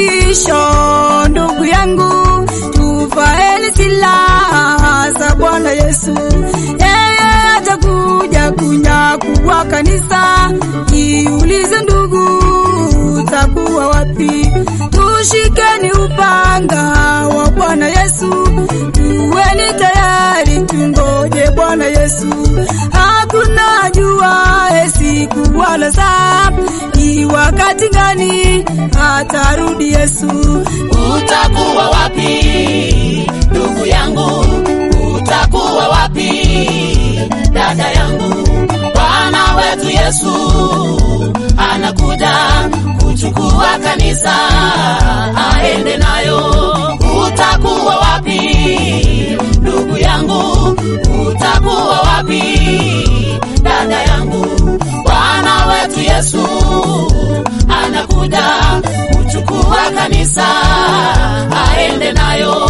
mwisho, ndugu yangu, tuvaeni silaha za Bwana Yesu. Yeye atakuja kunyakua kanisa. Jiulize ndugu, utakuwa wapi? Tushikeni upanga wa Bwana Yesu, tuweni tayari, tungoje Bwana Yesu. Hakuna jua siku wala saa, ni wakati gani atarudi Yesu? Utakuwa wapi ndugu yangu? Utakuwa wapi dada yangu? Bwana wetu Yesu anakuja kuchukua kanisa aende nayo. Utakuwa wapi ndugu yangu? Utakuwa wapi dada yangu? Bwana wetu Yesu anakuja kuchukua kanisa aende nayo.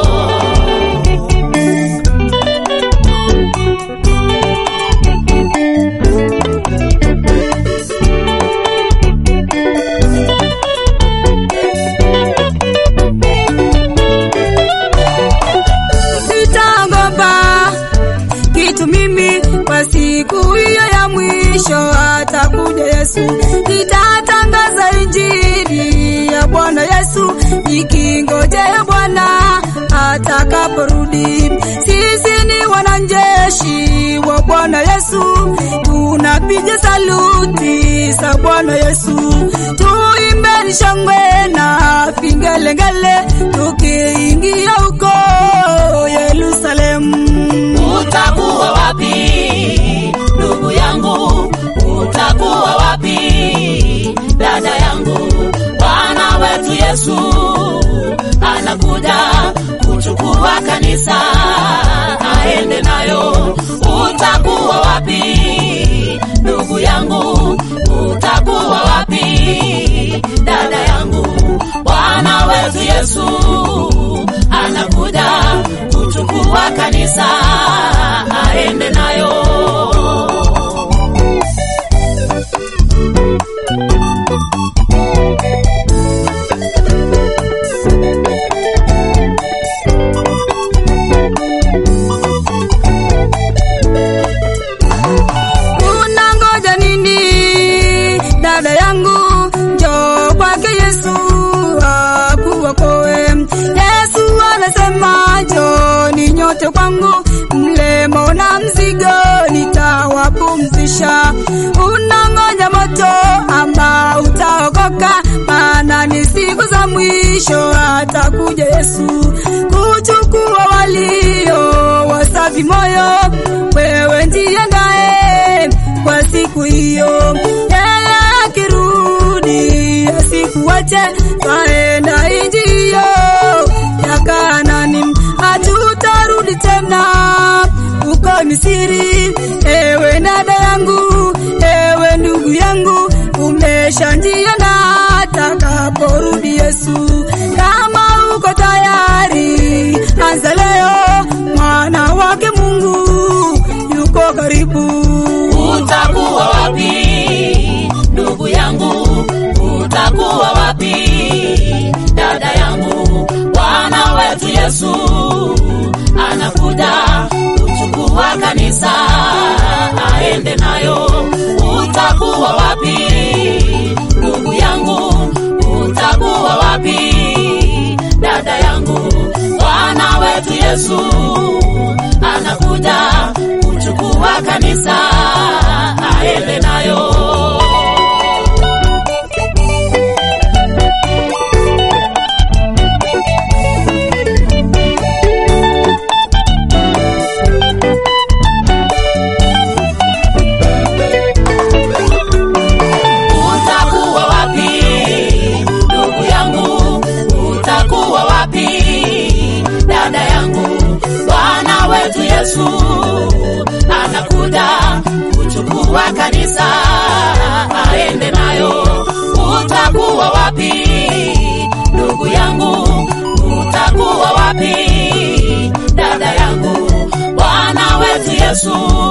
Nitaogopa kitu mimi kwa siku hiyo ya mwisho, atakuja Yesu. Nitatangaza injili ya Bwana Yesu, nikingojea Bwana atakaporudi. Sisi ni wanajeshi wa Bwana Yesu, tunapiga saluti za Bwana Yesu, tuimbeni shangwe na vingelengele, tukiingia huko Yerusalemu. Utakuwa wapi ndugu yangu? Utakuwa wapi dada yangu? Bwana wetu Yesu anakuja kuchukua kanisa aende nayo. Utakuwa wapi ndugu yangu? Utakuwa wapi dada yangu? Bwana wetu Yesu anakuja kuchukua kanisa aende nayo. Unangoja nini dada yangu? Njoo kwake Yesu akuokoe. Yesu anasema njooni nyote kwangu, mlemo na mzigo nitawapumzisha. Unangoja moto ama utaokoka? Maana ni siku za mwisho, atakuja Yesu kuchukua walio wasafi moyo. Wewe ndiandae kwa siku hiyo, yeye akirudi asikuache, twaenda inji hiyo ya Kanaani, hatutarudi tena uko Misiri. Ewe dada yangu, ewe ndugu yangu, umeshajiandaa atakaporudi Yesu. Kama uko tayari, anza leo, mwana wake Mungu yuko karibu. Utakuwa wapi ndugu yangu? Utakuwa wapi dada yangu? Bwana wetu Yesu anakuja kuchukua kanisa aende nayo. Utakuwa wapi ndugu yangu? Utakuwa wapi dada yangu? Bwana wetu Yesu anakuja kuchukua kanisa aende nayo. Utakuwa wapi ndugu yangu? Utakuwa wapi dada yangu? Bwana wetu Yesu anakuja kuchukua kanisa aende nayo. Utakuwa wapi ndugu yangu? Utakuwa wapi dada yangu? Bwana wetu Yesu